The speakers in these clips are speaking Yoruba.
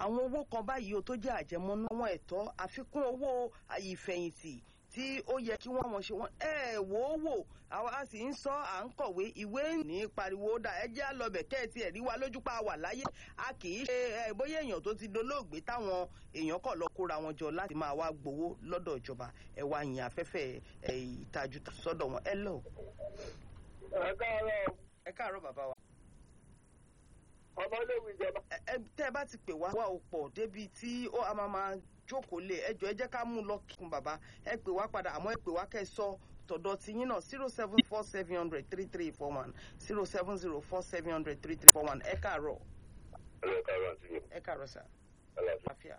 àwọn owó kan báyìí o tó jẹ́ àjẹmọ́nú àwọn ẹ̀tọ́ àfikún owó ìfẹ̀yìntì tí ó yẹ kí wọ́n mọ̀ ṣe wọ́n ẹ wò ó wò àwa a sì ń sọ à ń kọ̀wé ìwé ní pariwo dà ẹ jẹ́ àlọ́bẹ̀ kẹ́ẹ̀tì ẹ̀rí wa lójú pa wà láyé a kì í ṣe ẹ bóyá èèyàn tó ti dolóògbé táwọn èèyàn kọ̀ lọ kóra wọn jọ láti máa wá gbowó lọ́dọ̀ ìjọba ẹ wá yìn afẹ́fẹ́ ẹ ìtajú sọ́dọ̀ wọn ẹ lọ. ẹ káàárọ̀ ẹ káàárọ̀ bàbá wa. ọmọléwu ìjọba. ẹ tẹ́ ẹ bá ti pè wá wá o pọ̀ débi tí ó a máa máa jókòó lé ẹjọ́ ẹ jẹ́ ká mú lọ kíkun bàbá ẹ pè wá padà àmọ́ ẹ pè wá kẹ́ ẹ sọ tọ̀dọ̀ ti yín náà zero seven four seven hundred three three four one zero seven zero four seven hundred three three four one ẹ káàárọ̀. ẹ káàárọ̀ àti mi. ẹ káàárọ̀ sà. àlàáfíà.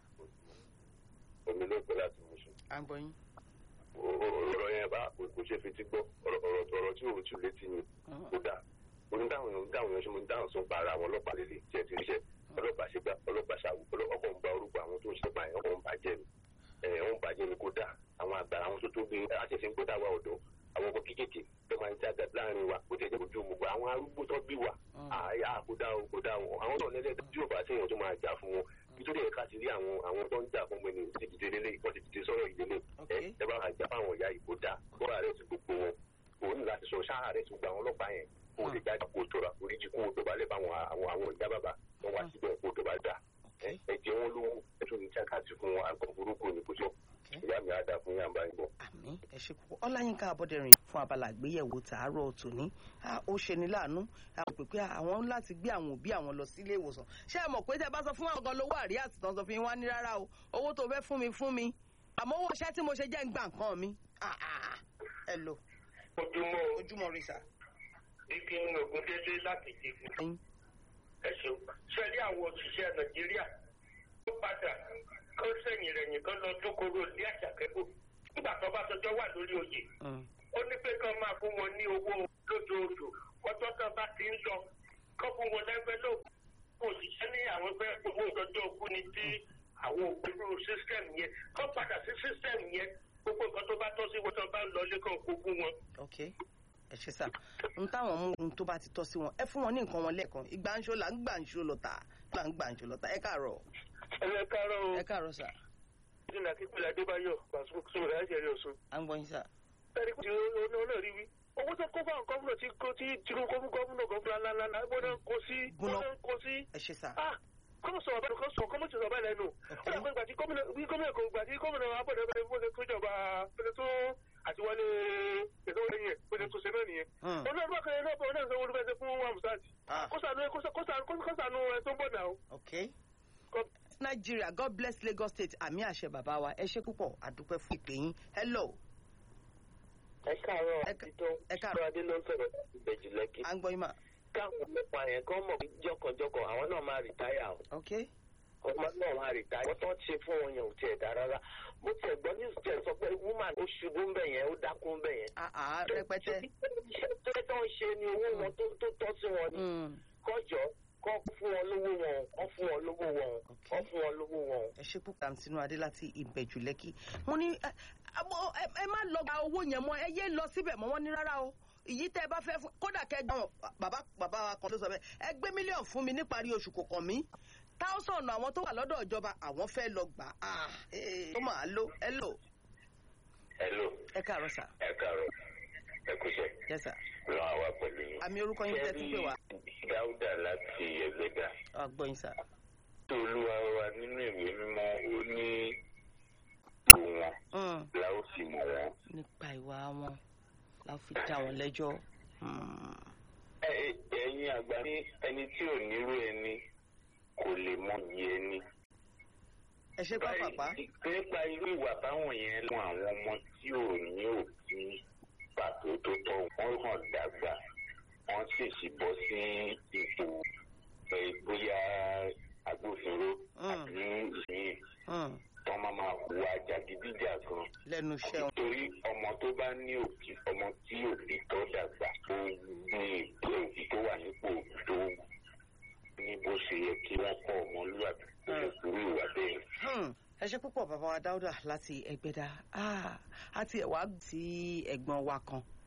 omi ló pẹ́ láti mú sùn. à ń gbọ́ yín. ọ̀rọ̀ yẹn bá kò ṣe fetí gbọ́ ọ̀rọ̀ ọ̀rọ̀ tí òun tún létí ni kò dáa onídàwọn onídàwọn yẹn ṣe mo dáhùn sọ pa ara àwọn ọlọ́pàá lélẹ̀ jẹ́ ti ríṣẹ́ ọlọ́pàá ṣe gbá ọlọ́pàá ṣàwù ọkọ̀ ń gba orúkọ àwọn tó ń ṣe pààyàn ọkọ̀ ń bàjẹ́ ni ẹ̀ ń bàjẹ́ ni kò dáa àwọn àgbà àwọn tó tó gbé àṣẹṣe ń gbọ́dọ̀ wà ọ̀dọ́ àwọn ọkọ̀ kéékèèké tó máa ń jáde láàrin wa ó ti ẹ̀jẹ̀ ojú gbogbo àwọn arúgbó tó bí wa àyà kò dáa kò dáa àwọn náà lẹ́lẹ́ tí yóò bá séèyàn tó máa jà fún wọn nítorí ẹ̀ka ti rí àwọn àwọn tó ń jà fún mi ní ìdíje lélẹ̀ ìkọ́ ti dìde sọ́rọ̀ ìdílé ẹ̀ ẹ bá jà fáwọn ìyá ìkó dáa kó ààrẹ ti gbogbo wọn òun ní láti sọ sáà rẹ ti gbogbo àwọn ọlọ́pàá yẹn kó lè jáde kó tóra oríjì kó tó bá lè bá àwọn àwọn àwọn ìyá bàbá wọn wá síbẹ̀ kó tó bá dà ẹ̀jẹ̀ wọn lówó ẹ̀tún ní jákàtì fún wọn àgbọn burúkú ní kótó ìyá mi á dà fún yàrá báyìí bọ̀. àmì ẹ ṣe púpọ̀ ọláyínká abọ́dẹ̀rìn fún abala àgbéyẹ̀wò tàárọ̀ tòní ó ṣe ní láàánú àwọn pèpè àwọn láti gbé àwọn òbí àwọn lọ sílé ìwòsàn ṣé ẹ mọ̀ pé tẹ bá sọ fún àwọn gan lówó àrí àtìtàn sọ fún yín wá ní rárá o owó tó fẹ́ fún mi fún mi àmọ́ owó iṣẹ́ tí mo ṣe jẹ́ ń gbà nǹkan mi ẹ lò ojúmọ́ ojúmọ́ rí sà igi ogun dédé láti dìbò. ẹ̀sùn sẹ́rí àwọn òṣìṣẹ́ nàìjíríà tó padà kó sẹ́yìn rẹ̀ nìkan lọ tó kóró ní àṣàkẹ́kù nígbà tó bá sọjọ́ wà lórí oyè. ó ní pé kán máa fún wọn ní owó lóṣooṣù ọjọ́ tó bá ti ń lọ kó fún wọn lẹ́gbẹ́ ló kò òṣìṣẹ́ ní àwọn fẹ́ owó ìtọ́jú òkú ni tí àwọn òpinnu sísítẹ́ẹ̀mù yẹn kó padà sí sísítẹ́ẹ̀mù yẹn gbogbo nǹkan tó bá tọ́ sí wọn tó bá ń lọ lé kàn kó fún wọn. ok ẹ ṣe sá n táwọn mú ohun tó bá ti tọ́ sí wọn ẹ fún wọn ní nǹkan wọn lẹ́ẹ̀kan ìgbà ń ṣó là ń gbà ń ṣó lọ́tà là ń gbà ń ṣó lọ́tà ẹ káàárọ̀. ẹ káàárọ̀ o. ẹ káàárọ̀ sà. ìdílé akíkúlẹ̀ adébáyọ̀ pàṣẹ sọ̀rọ̀ láti ẹ̀rí ọ̀ṣun. à ń gbọ́ yín sà. ẹ̀rí kùtì ọ̀nà rí wí. owó tó kó fáwọn gómìnà tí kó tí tinubu gómìnà gómìnà ńláńlá gbọ́dọ̀ kó sí gbọ́dọ̀ kó sí. ẹ ṣe sà. kọ́mọ̀ sọ̀rọ̀ bẹ́ẹ̀ kọ́ sọ̀rọ̀ kọ́mọ̀ sọ̀rọ̀ bẹ́ẹ̀ lẹ́nu. ó yà pé gbàtí gómìnà kò gbàtí gómìnà abọ́dọ̀ bẹ́ẹ̀ bó ṣe tó jọba bó ṣe tó àtiwálé ètò ìyẹn bó ṣe tó ṣe náà nìyẹn. olóòtú bá kẹrin náà bọ̀ náà sọ wọlé fẹsẹ̀ fún wàmùsáàtì. kọ́sànù ẹ̀ tó ń bọ̀ náà. ok nàìjíríà god bless lagos state àmì àṣẹ bàbá wa ẹ ṣe púpọ̀ àdúpẹ́ fún ìpè yín hello. ẹ káàárọ̀ àtijọ́ ẹ káàárọ̀ adé ló ń sọ̀rọ̀ ìbẹ̀jì lẹ́kì. à ń gbọ́ yín mà. káwọn ọ̀pọ̀ àyẹn kan mọ̀ pé jọkànjọkàn àwọn náà máa rìtáyà o. ok ọmọ náà máa rìtáyà. wọ́n tán ṣe fún wọn yẹn ò tiẹ̀ dá rárá. mo tiẹ̀ gbọ́ ní ìṣẹ̀ sọ pé woman ó ṣubú ń bẹ̀ yẹn ó dákú ń bẹ̀ yẹn. àà rẹpẹtẹ. iṣẹ́ tó ń ṣe ni owó wọn tó tọ́ sí wọn ni. kọjọ́ kọ́ fún wọn lówó wọn kọ́ fún wọn lówó wọn kọ́ fún wọn lówó wọn. ẹ ṣe púpọ̀ àǹtínú adé láti ìbẹ̀jù lẹ́kì mo ní ẹ má lọ gba owó yẹn mọ́ ẹ yé lọ síbẹ̀ mọ́ wọ́n ní rárá o ìyí tẹ́ ẹ bá fẹ́ fún kódà kẹgbọn bàbá bàbá wa kan ló sọ bẹ́ẹ̀ ẹ gbé mílíọ̀nù fún mi níparí oṣù kò kàn mí táwùsàn àwọn tó wà lọ́dọ̀ ìjọba àwọn fẹ́ lọ gbà á tó máa lò ẹ lò. ẹ lò ẹ káàárọ̀ sà. ẹ káàárọ̀ ẹ kúṣẹ́. yẹ sà. lọ àwa pẹ̀lú yín. àmì orúkọ yín tẹ́ tún pè wá. dáúdà láti ẹgbẹ́dà. ọgbọ́n sà. tó olúwa wa nínú ìwé mímọ́ ó ní ìlú wọn la ó fi mọ̀ wọ́n. nípa ìwà wọn la fi dá wọn lẹ́jọ́. ẹ̀yin àgbà ní ẹni tí ò nírú ẹni kò lè mọ iye ẹni. ẹ ṣe pápápá. nípa irú ìwà báwọn yẹn lọ àwọn ọmọ tí ò ní òbí pàtó tó tọ́ wọ́n hàn dàgbà wọ́n sì sì bọ́ sí ipò bóyá agbófinró àbí ìyìn wọ́n máa máa hùwà jàgídíjà kan. lẹ́nu iṣẹ́ wọn. nítorí ọmọ tó bá ní òbí ọmọ tí òbí tó dàgbà ó ní ìpè òbí tó wà nípò òbí tó ní bó ṣe yẹ kí wọ́n kọ́ ọmọlúwàbí kó lè kúrò ìwà bẹ́ẹ̀ ẹ ṣe púpọ̀ bàbá wa dáúdà láti ẹgbẹ́dá àti ẹ̀wá tí ẹ̀gbọ́n wa kan